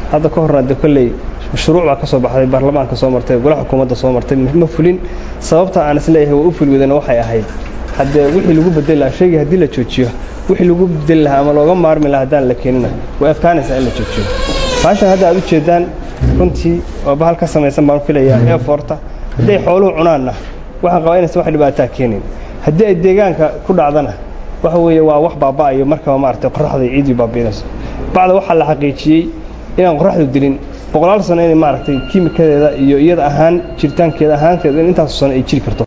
hadda ka horna de kolley mashruuc baa ka soo baxday baarlamaanka soo martay golaha xukuumadda soo martay ma fulin sababta aan isleeyahay waa u fuli wadana waxay ahayd haddee wixii lagu bedeli lahaa shaygii haddii la joojiyo wixii lagu bedeli lahaa ama looga maarmi lahaa haddaan la keenina way adkaanaysaa in la joojiyo baashan hadda aad u jeedaan runtii waa bahal ka samaysan baan filayaa eefoorta hadday xooluhu cunaanna waxaan qabaa inaysan wax dhibaataa keenin haddii ay deegaanka ku dhacdana waxa weeye waa wax baaba'ayo markaba maaragtay qorraxda iyo ciidii baabi'inayso bacda waxaa la xaqiijiyey inaan qorraxdu dilin boqolaal sano inay maaragtay kiimikadeeda iyo iyada ahaan jiritaankeeda ahaanteeda in intaasu sano ay jiri karto